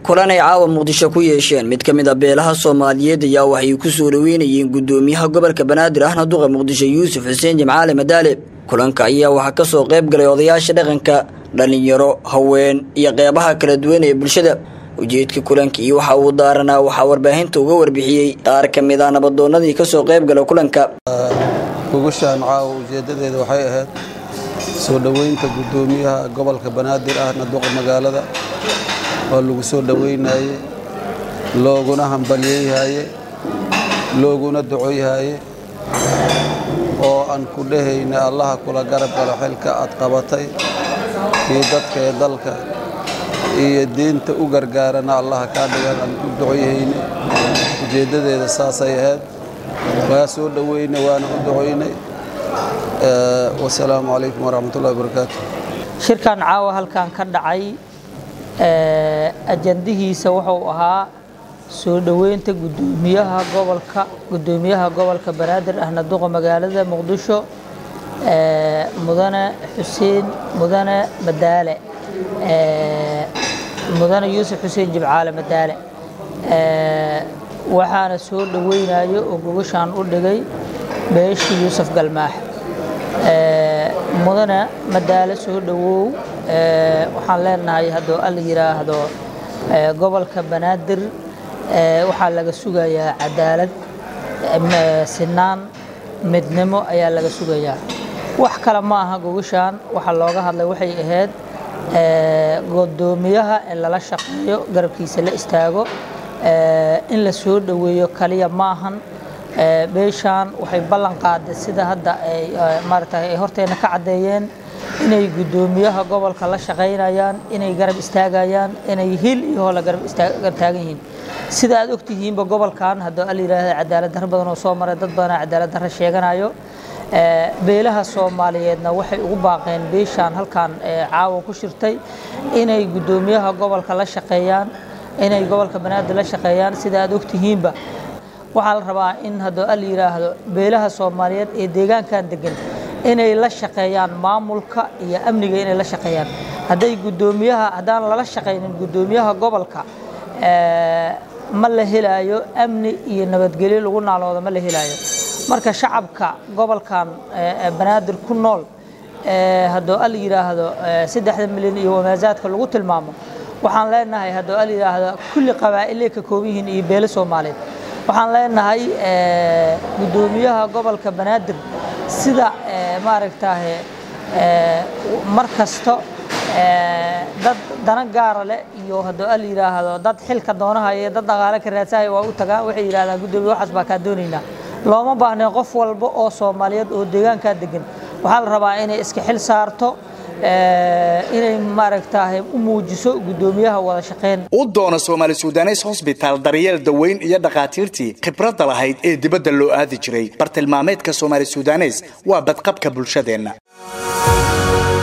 kulan ay caawa muqdisho ku yeesheen mid ka mid a beelaha soomaaliyeed ayaa waxay ku soo dhaweynayeen gudoomiyaha gobolka banaadir ahna duqa muqdisho yuusuf xuseen jimcaale madaale kulanka ayaa waxaa ka soo qayb galay odayaasha dhaqanka dhallinyaro haween iyo qeybaha kala duwan ee bulshada ujeedka kulankii waxa uu daaranaa waxaa warbaahinta uga warbixiyey qaar ka mid ah nabadoonnadii ka soo qayb gala kulanka gogoshaan caawa ujeeddadeeda waxay ahayd soo dhoweynta guddoomiyaha gobolka banaadir ahna duqa magaalada oo lagu soo dhoweynaye looguna hambalyeyhaye looguna ducoyhaye oo aan ku dhehayna allaha kula garab galo xilka aad qabatay kii dadka ee dalka iyo diinta u gargaarana allaha kaa dhigan aan ku ducoyhayne ujeeddadeeda saasay ahayd waa soo dhoweyne waana u ducoynay wasalaamu calaykum waraxmatullahi wabarakaatu shirkan caawa halkan ka dhacay ajandihiisa wuxuu ahaa soo dhoweynta gudoomiyaha gobolka gudoomiyaha gobolka banaadir ahna duqa magaalada muqdisho mudane xuseen mudane madaale mudane yuusuf xuseen jimcaale madaale waxaana soo dhoweynayo oo gogashaan u dhigay beeshii yuusuf galmaax mudane madaale soo dhowow waxaan leenahay hadduu alla yidhaahdo gobolka banaadir waxaa laga sugayaa cadaalad sinaan midnimo ayaa laga sugayaa wax kale ma aha gogashaan waxaa looga hadlay waxay ahayd gudoomiyaha in lala shaqeeyo garabkiisa la istaago in la soo dhoweeyo kaliya ma ahan beeshaan waxay ballan qaaday sida hadda ay maaragtay ay horteena ka caddeeyeen inay guddoomiyaha gobolka la shaqaynayaan inay garab istaagayaan inay hil iyo hoola garab taagan yihiin sida aad ogtihiinba gobolkan hadduu al yidhaahda cadaalad darro badan oo soo maray dad badanaa cadaalad darro sheeganayo beelaha soomaaliyeedna waxay ugu baaqeen beeshaan halkan caawa ku shirtay inay guddoomiyaha gobolka la shaqeeyaan inay gobolka banaadir la shaqeeyaan sida aad ogtihiinba waxaa la rabaa in hadduu al yidhaahdo beelaha soomaaliyeed ee deegaankan degan inay la shaqeeyaan maamulka iyo amniga inay la shaqeeyaan hadday guddoomiyaha haddaan lala shaqaynin guddoomiyaha gobolka ma la helaayo amni iyo nabadgelyo lagu naaloodo ma la helaayo marka shacabka gobolkan banaadir ku nool hadduu al yidhaahdo saddexda milyan iyo wamaasaadka lagu tilmaamo waxaan leenahay hadduu al yidhaahdo kulli qabaa'ilay ka kooban yihiin iyo beelo soomaaliyeed waxaan leenahay guddoomiyaha gobolka banaadir sida maaragtaahe mar kasto dad dana gaara leh iyo hadduu al yidhaahdo dad xilka doonahaya dad dhaqaale ka raadsahaya waa u tagaan waxay yidhahdaan guddoomiya waxaas baa kaa doonaynaa looma baahnayn qof walba oo soomaaliyeed oo deegaankaa degan waxaa la rabaa inay iska xil saarto inay maaragtaahay u muujiso guddoomiyaha wada shaqeyn u doona soomaali sudanes hosbitaal daryeel daweyn iyo dhakhaatiirtii khibradda lahayd ee dibadda loo aadi jiray bartilmaameedka soomaali sudanes waa badqabka bulshadeenna